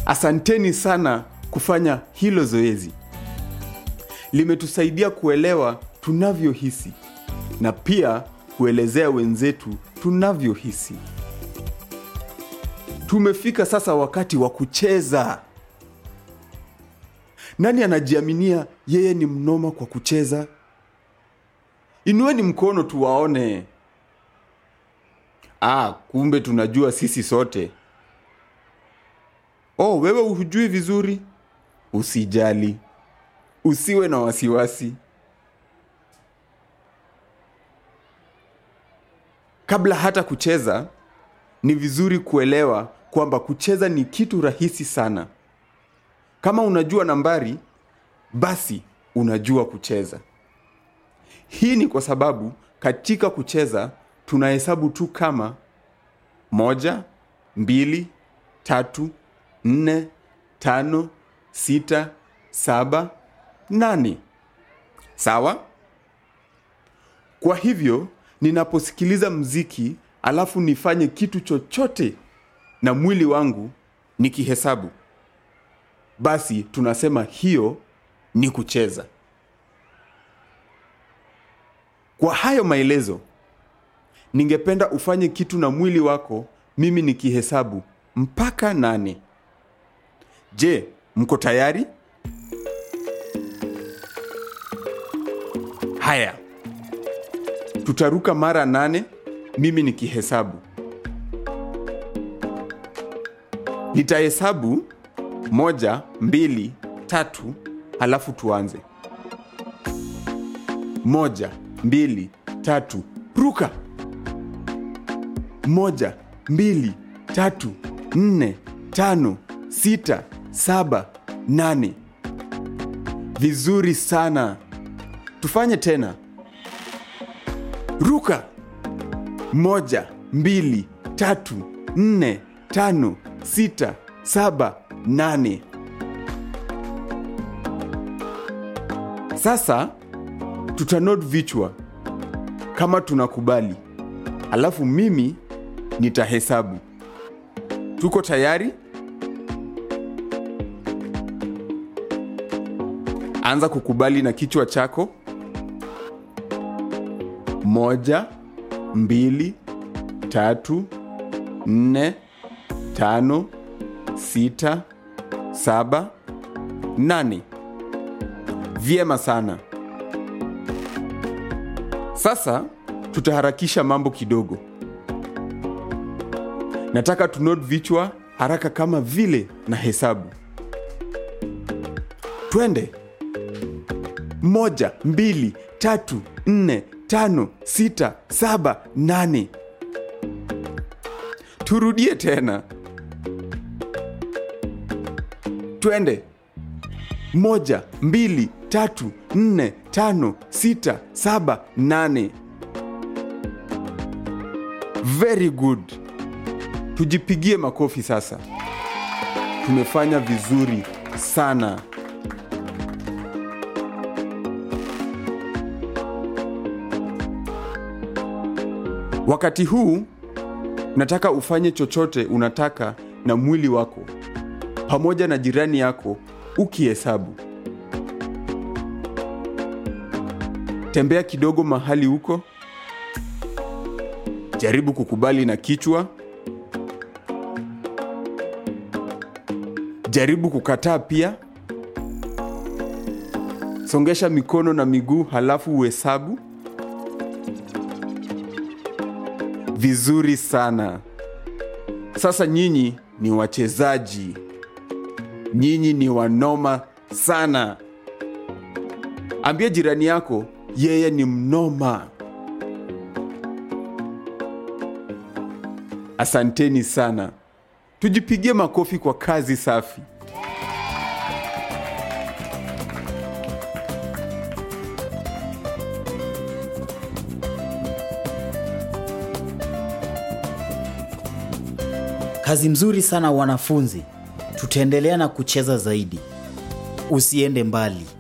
Asanteni sana kufanya hilo zoezi. Limetusaidia kuelewa tunavyohisi na pia kuelezea wenzetu tunavyohisi. Tumefika sasa wakati wa kucheza. Nani anajiaminia yeye ni mnoma kwa kucheza? Inueni mkono tuwaone. Ah, kumbe tunajua sisi sote. Oh, wewe hujui vizuri? Usijali, usiwe na wasiwasi. Kabla hata kucheza, ni vizuri kuelewa kwamba kucheza ni kitu rahisi sana. Kama unajua nambari, basi unajua kucheza. Hii ni kwa sababu katika kucheza tunahesabu tu kama moja, mbili, tatu, nne, tano, sita, saba, nane. Sawa? Kwa hivyo, ninaposikiliza mziki alafu nifanye kitu chochote na mwili wangu nikihesabu, basi tunasema hiyo ni kucheza. Kwa hayo maelezo, ningependa ufanye kitu na mwili wako, mimi nikihesabu mpaka nane. Je, mko tayari? Haya, tutaruka mara nane, mimi nikihesabu. Nitahesabu moja, mbili, tatu, halafu tuanze. Moja, mbili, tatu, ruka. Moja, mbili, tatu, nne, tano, sita, saba, nane. Vizuri sana. Tufanye tena. Ruka. Moja, mbili, tatu, nne, tano, sita, saba, nane. Sasa tutanod vichwa kama tunakubali, alafu mimi nitahesabu. Tuko tayari? Anza kukubali na kichwa chako. Moja, mbili, tatu, nne, tano, sita, saba, nane. Vyema sana. Sasa tutaharakisha mambo kidogo. Nataka tunod vichwa haraka kama vile na hesabu. Twende. Moja, mbili, tatu, nne, tano, sita, saba, nane. Turudie tena. Twende. Moja, mbili, tatu, nne, tano, sita, saba, nane. Very good. Tujipigie makofi sasa. Tumefanya vizuri sana. Wakati huu nataka ufanye chochote unataka na mwili wako pamoja na jirani yako ukihesabu. Tembea kidogo mahali huko. Jaribu kukubali na kichwa. Jaribu kukataa pia. Songesha mikono na miguu halafu uhesabu. Vizuri sana. Sasa nyinyi ni wachezaji. Nyinyi ni wanoma sana. Ambia jirani yako yeye ni mnoma. Asanteni sana. Tujipigie makofi kwa kazi safi. Kazi mzuri sana wanafunzi. Tutaendelea na kucheza zaidi. Usiende mbali.